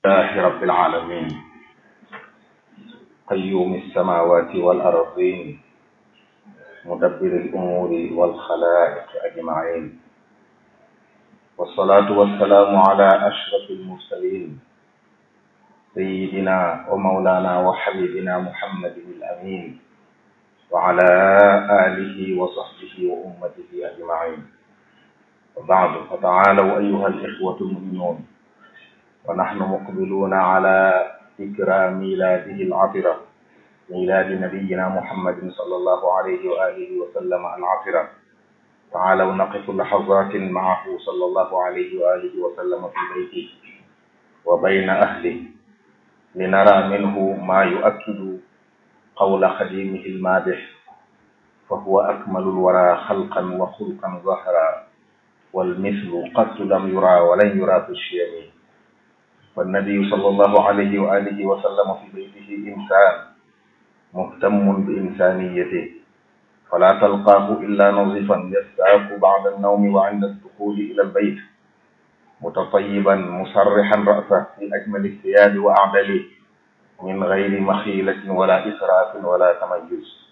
لله رب العالمين قيوم السماوات والأرضين مدبر الأمور والخلائق أجمعين والصلاة والسلام على أشرف المرسلين سيدنا ومولانا وحبيبنا محمد الأمين وعلى آله وصحبه وأمته أجمعين وبعد فتعالوا أيها الإخوة المؤمنون ونحن مقبلون على ذكرى ميلاده العطرة ميلاد نبينا محمد صلى الله عليه وآله وسلم العطرة تعالوا نقف لحظات معه صلى الله عليه وآله وسلم في بيته وبين أهله لنرى منه ما يؤكد قول خديمه المادح فهو أكمل الورى خلقا وخلقا ظهرا والمثل قد لم يرى ولن يرى في الشيم فالنبي صلى الله عليه وآله وسلم في بيته إنسان مهتم بإنسانيته فلا تلقاه إلا نظيفا يستاق بعد النوم وعند الدخول إلى البيت متطيبا مسرحا رأسه في أجمل الثياب وأعدله من غير مخيلة ولا إسراف ولا تميز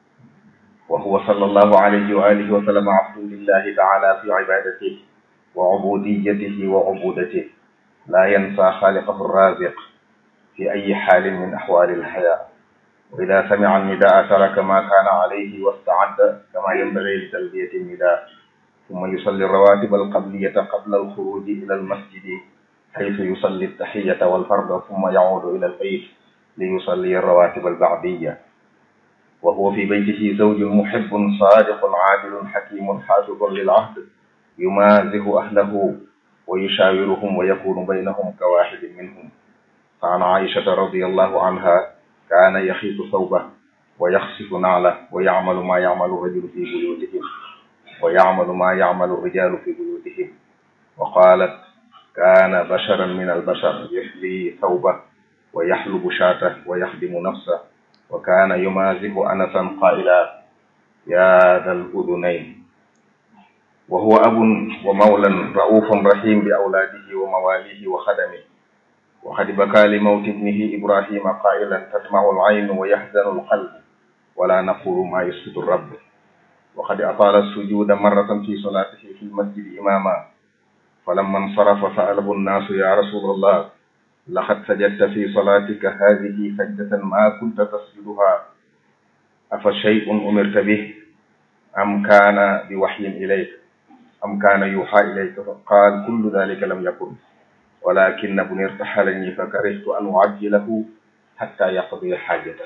وهو صلى الله عليه وآله وسلم عبد لله تعالى في عبادته وعبوديته وعبودته لا ينسى خالقه الرازق في أي حال من أحوال الحياة وإذا سمع النداء ترك ما كان عليه واستعد كما ينبغي لتلبية النداء ثم يصلي الرواتب القبلية قبل الخروج إلى المسجد حيث يصلي التحية والفرض ثم يعود إلى البيت ليصلي الرواتب البعدية وهو في بيته زوج محب صادق عادل حكيم حافظ للعهد يمازه أهله ويشاورهم ويكون بينهم كواحد منهم فعن عائشة رضي الله عنها كان يخيط ثوبه ويخصف نعله ويعمل ما يعمل الرجل في بيوتهم ويعمل ما يعمل الرجال في بيوتهم وقالت كان بشرا من البشر يحلي ثوبه ويحلب شاته ويخدم نفسه وكان يمازح أنسا قائلا يا ذا الأذنين وهو أب ومولى رؤوف رحيم بأولاده ومواليه وخدمه وقد بكى لموت ابنه إبراهيم قائلا تدمع العين ويحزن القلب ولا نقول ما يسكت الرب وقد أطال السجود مرة في صلاته في المسجد إماما فلما انصرف سأله الناس يا رسول الله لقد سجدت في صلاتك هذه سجدة ما كنت تسجدها أفشيء أمرت به أم كان بوحي إليك أم كان يوحى إليك فقال كل ذلك لم يكن ولكن ابني ارتحلني فكرهت أن أعجله حتى يقضي حاجته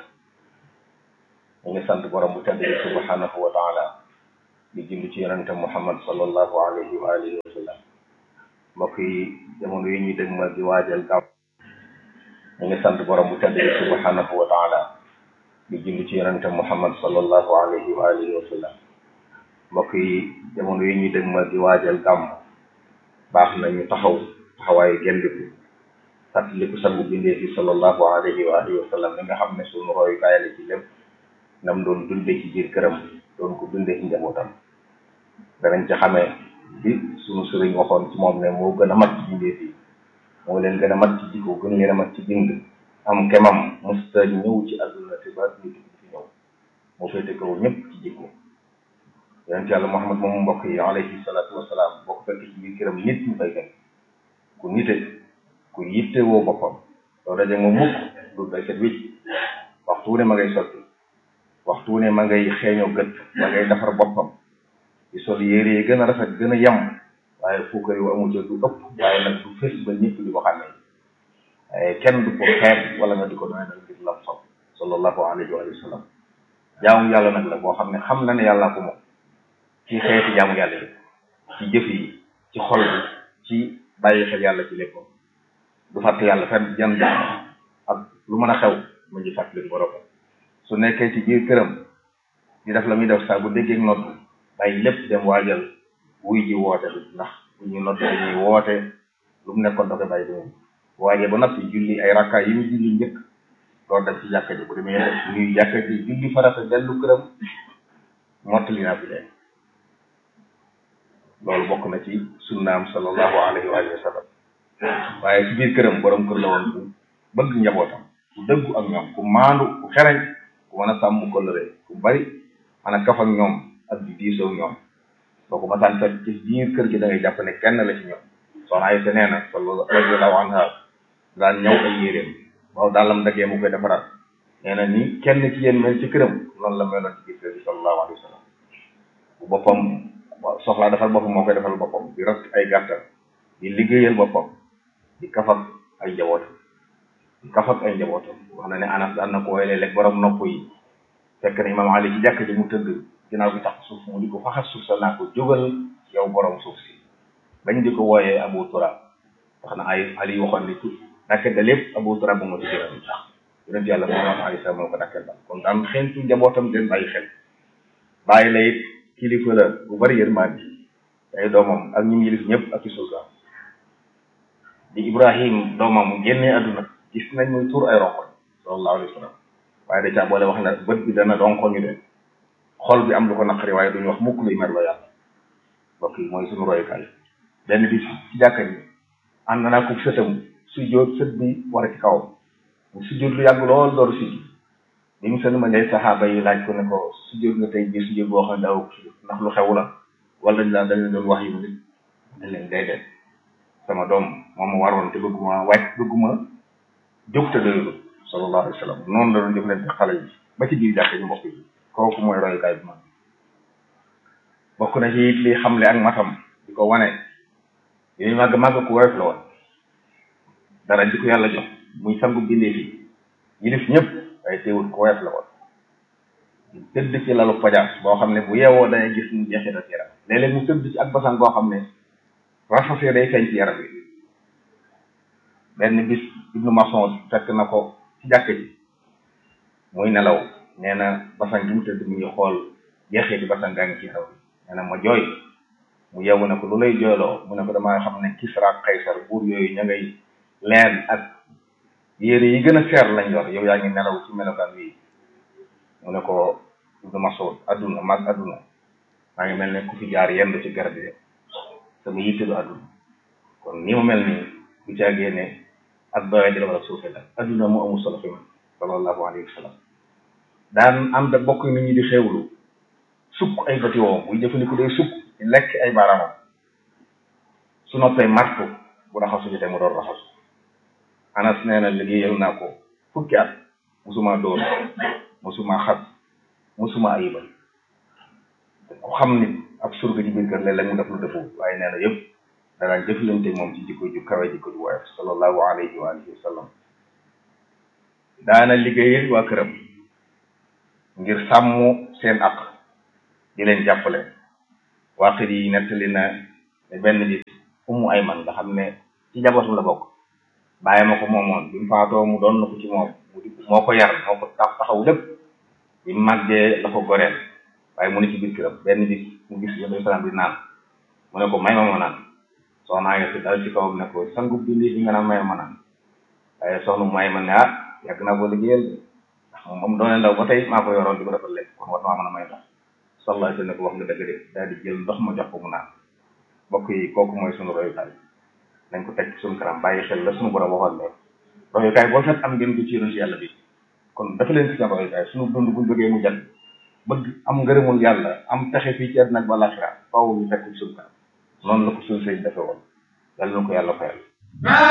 ñu ngi sant borom bu tedd bi subhanahu wa taala di julli ci yonente muhammad sallallahu alayhi wa alihi wa sallam mbokk yi jamono yi ñuy dëgmal di waajal gàmm ñu ngi sant borom bu tedd bi subhanahu wa taala di julli ci yonente muhammad sallallahu alayhi wa alihi wa sallam mbokk yi jamono yi ñuy dëgmal di waajal gàmm baax na ñu taxaw taxawaayu gendiku fàttaliku sangu bindee fi sallallahu alayhi wa alihi wa sallam li nga xam ne suñu royukaay la ci lépp nam doon dundee ci biir këram doon ko dundee ci njabootam danañ ci xamee bi suñu sëriñ waxoon ci moom ne moo gën a mat ci bindee fii moo leen gën a mat ci jikko gën leen a mat ci bind am kemam musta ñëw ci àdduna te ba ñu tukki fi ñëw moo féete kaw ñëpp ci jikko yonent yàlla Muhammad moom mbokk yi alayhi salaatu wasalaam boo ko fekk ci biir këram nit ñu fay gën ku nite ku yitte woo boppam doo daje moom mukk du day set wicc waxtu ne ma ngay sotti waxtu ne ma ngay xeeñoo gët ma ngay defar boppam di sol yére yi gën a rafet gën a yem waaye fuukar yu amu jël du ëpp waaye nag du fës ba ñëpp di ko xàmmee waaye kenn du ko xeeb wala nga di ko doy dal ngir lam sob sallallahu alayhi wa sallam jaamu yàlla nag la boo xam ne xam na ne yàlla ko moom ci xeeti jaamu yàlla yi ci jëf yi ci xol bi ci bàyyi xel yàlla ci lépp du fàtte yàlla fenn jan jaam ak lu mën a xew mu ngi fàttali borom su nekkee ci biir këram di def la muy def saa bu déggee nodd bàyyi lépp dem waajal wuy ji woote bi ndax bu ñuy nodd dañuy woote lu mu nekkoon da koy bàyyi dem waajee ba noppi julli ay rakka yi mu julli njëkk door dem ci jàkka ji bu demee nuyu jàkka ji julli farata dellu këram mottali naa fi leen loolu bokk na ci sunnaam sallallahu alayhi wa sallam waaye ci biir këram borom kër la woon ku bëgg njabootam ku dëggu ak ñoom ku maandu ku xereñ ku mën a sàmm kóllëre ku bari mën a kaf ak ñoom ak di diisoo ak ñoom boo ko masaan fekk ci biir kër gi da ngay jàpp ne kenn la ci ñoom soxna Aysa nee na radiyallahu anha daan ñëw ay yéreem waaw daalam daggee mu koy defaraat nee na ni kenn ci yéen mel ci këram noonu la meloon ci biir kër gi sallallahu alayhi wa sallam bu boppam soxlaa defal boppam moo koy defal boppam di rat ay gàttal di liggéeyal boppam di kafak ay njabootam di kafak ay njabootam wax na ne anas daan na ko woy léeg-léeg borom nopp yi fekk na imam ali ci jàkk ji mu tëdd ginnaaw bi tax suuf mu di ko faxas suuf sa naa ko jógal yow borom suuf si bañ di ko wooyee abu turab wax na ay ali waxoon ni tout dakke da lépp abu turab bu ma ci jëral tax yonent yàlla moom ali sa moo ko dakkeel ba kon daan xeentu njabootam den bàyyi xel bàyyi la it kilifa la bu bari yërmaan ji ay doomam ak ñi mu yilif ñëpp ak ci sultaan di ibrahim doomam mu génnee àdduna gis nañ muy tuur ay ronkoñ sallallahu alayhi wa sallam waaye da caa boole wax na bët bi dana donkoñu de xol bi am lu ko naqari waaye duñu wax mukk luy merloo yàlla mbokk yi mooy suñu royukaay benn bis ci jàkka ji ànd naa ko sëtam sujjóot sët bi war a ci kawam mu sujjóot lu yàgg lool door si bi mu sën ma ngay saxaaba yi laaj ko ne ko sujjóot nga tey bii sujjóot boo xam ne daaw ndax lu xew la wala dañ la dañ leen doon wax yu nit dañ leen day def sama doom moom ma waroon te bëgguma wàcc bëgguma jóg te doylu sallallahu alayhi wa sallam noonu la doon jëf leen xale yi ba ci biir jàkk ñu mbokk yi kooku mooy royukaay bi man bokk na ci it li xamle ak matam di ko wane yooyu màgg màgg ku woyof la woon dara di ko yàlla jox muy sangu bindee fi yilif ñëpp waaye teewul ku woyof la woon tëdd ci lalu pajaas boo xam ne bu yeewoo dangay gis mu jeexital ci yaram léeg-léeg mu tëdd ci ak basan boo xam ne rafasee day feeñ ci yaram bi benn bis ibnu maçon fekk na ko ci jàkk ji muy nelaw nee na basan gi mu tëdd mu ngi xool jeexee di basan gaa ngi ci yaram bi nee na ma jooy mu yeewu ne ko lu lay jooyloo mu ne ko damaa xam ne Kisra ak Kaysar buur yooyu ña ngay leen ak yére yi gën a seer lañ yor yow yaa ngi nelaw ci melokaan wi mu ne ko ibnu maçon adduna mag adduna maa ngi mel ne ku fi jaar yendu ci garab yi sama yitte du adduna kon ni mu mel nii bu caagee ne ak doye di la wala suufe la adduna mu amul solo fi man sallallahu alayhi wa sallam daan am da bokk nit ñi di xewlu sukk ay bëti woom buy jëfandiku day sukk di lekk ay baaraamam su noppee martu bu raxasu jotee mu doon raxasu anas nee na liggéeyal naa ko fukki at musuma dóor musuma xas musuma ayibal ku xam nit ab surga ci biir kër léeg-léeg mu def lu defu waaye nee na yëpp danaan jëflante moom ci jikko ju kawe jikko ju woyof sallallahu alayhi wa alihi wa sallam daana liggéeyal waa këram ngir sàmm seen aq di leen jàppale waaqit yi nettali na ne benn bis umu ayman nga xam ne ci njabootam la bokk bàyyi ma ko moomoon bi mu faatoo mu doon na ko ci moom mu di moo ko yar moo ko tax taxaw lépp bi màggee la ko goreel waaye mu ne ci biir këram benn bis mu gis yonent salaam bi naan mu ne ko may ma ma naan soxnaa ngi si dal ci kawam ne ko sangu bindi li nga naan may ma naan waaye soxna mu ay man ne ah yàgg naa ko liggéeyal ndax moom moom doone ndaw ba tey maa ko yoroon di ko defal lekk kon war naa mën a may ndox sallallahu alayhi wa sallam ne ko wax nga dëgg de daal di jël ndox ma jox ko mu naan mbokk yi kooku mooy sunu royukaay nañ ko teg suñu kanam bàyyi xel la suñu borom waxoon ne royukaay boo fet am ngeen ko ci yonent yàlla bi kon dafa leen ci seen royukaay suñu dund buñ bëggee mu jàll bëgg am ngërëmul yàlla am texe fii ci àddina ak balaaxira faaw ñu fekk suñu kanam noonu la ko suñu sëy defe woon yàlla na ko yàlla fayal